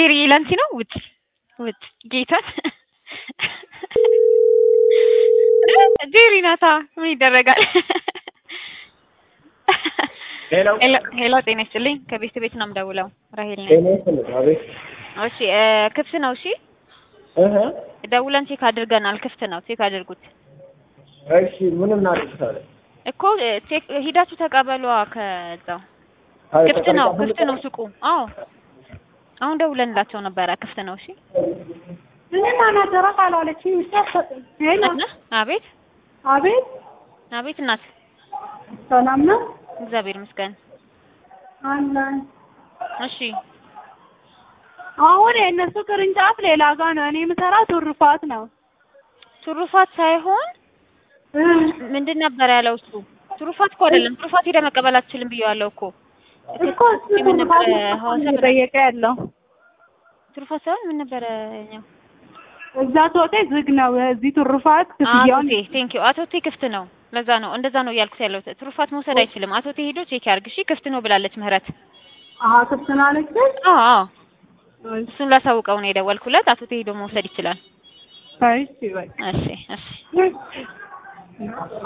ጄሪ ላንቺ ነው። ውጭ ውጭ ጌታን ጄሪ ናታ። ምን ይደረጋል? ሄሎ ሄሎ፣ ጤና ይስጥልኝ። ከቤት ቤት ነው የምደውለው። ራሄል ነኝ። ጤና ይስጥልኝ። አቤት። እሺ እ ክፍት ነው። እሺ እህ ደውለን ቼክ አድርገናል። ክፍት ነው። ቼክ አድርጉት እሺ ምን እናድርግታለን? እኮ እ ቼክ ሂዳችሁ ተቀበሏ። ከዛው አይ ክፍት ነው። ተቀምጣ- ክፍት ነው ሱቁ። አዎ አሁን ደውለንላቸው ነበረ። ክፍት ነው። እሺ እኔማ ናደራ ካላለችኝ ውስጥ አትሰጥም። ሄሎ እናት አቤት አቤት አቤት እናት ሰላም ነው እግዚአብሔር ይመስገን። አለን። እሺ አሁን የእነሱ ቅርንጫፍ ሌላ ጋ ነው። እኔ የምሰራው ትሩፋት ነው። ትሩፋት ሳይሆን ምንድን ነበር ያለው እሱ? ትሩፋት እኮ አይደለም። ትሩፋት ሄደ መቀበል አትችልም ብየዋለሁ እኮ። እኮ እሱ ምን ነበረ ትሩፋት ሐዋሳ ነው እየጠየቀ ያለው ትሩፋት ሳይሆን ምን ነበረ ያኛው? እዛ ቶቴ ዝግ ነው። እዚህ ትሩፋት ክፍያውን አቶቴ ቴንክ ዩ አቶቴ ክፍት ነው። ለዛ ነው እንደዛ ነው እያልኩት ያለው። ትሩፋት መውሰድ አይችልም። አቶቴ ሄዶ ቼክ ያርግ። እሺ ክፍት ነው ብላለች ምህረት። አሀ ክፍት ነው አለችኝ። አዎ አዎ እሱን ላሳውቀው ነው የደወልኩለት። አቶቴ ሄዶ መውሰድ ይችላል። እሺ በቃ እሺ እሺ